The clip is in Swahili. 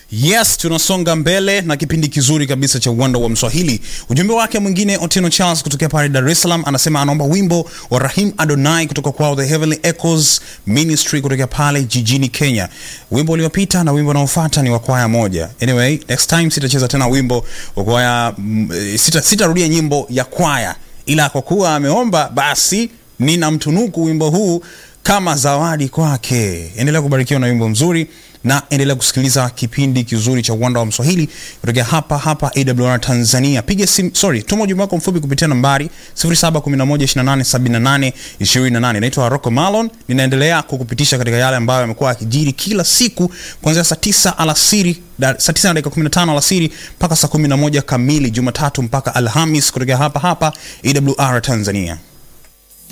Yes, tunasonga mbele na kipindi kizuri kabisa cha uwanda wa Mswahili. Ujumbe wake mwingine Otino Charles kutokea pale Dar es Salaam anasema anaomba wimbo wa Rahim Adonai kutoka kwao The Heavenly Echoes Ministry kutokea pale jijini Kenya. Wimbo uliopita na wimbo unaofuata ni wa kwaya moja. Anyway, next time sitacheza tena wimbo wa kwaya, mm, sita sitarudia nyimbo ya kwaya, ila kwa kuwa ameomba basi ninamtunuku wimbo huu kama zawadi kwake. Endelea kubarikiwa na wimbo mzuri na endelea kusikiliza kipindi kizuri cha uwanda wa Mswahili kutokea hapa hapa AWR Tanzania. Piga simu, sorry, tuma ujumbe wako mfupi kupitia nambari 0711287828. Naitwa Rocco Malon, ninaendelea kukupitisha katika yale ambayo yamekuwa yakijiri kila siku kuanzia saa 9 alasiri da- saa 9 na dakika 15 alasiri mpaka saa 11 kamili Jumatatu mpaka Alhamis kutokea hapa hapa AWR Tanzania.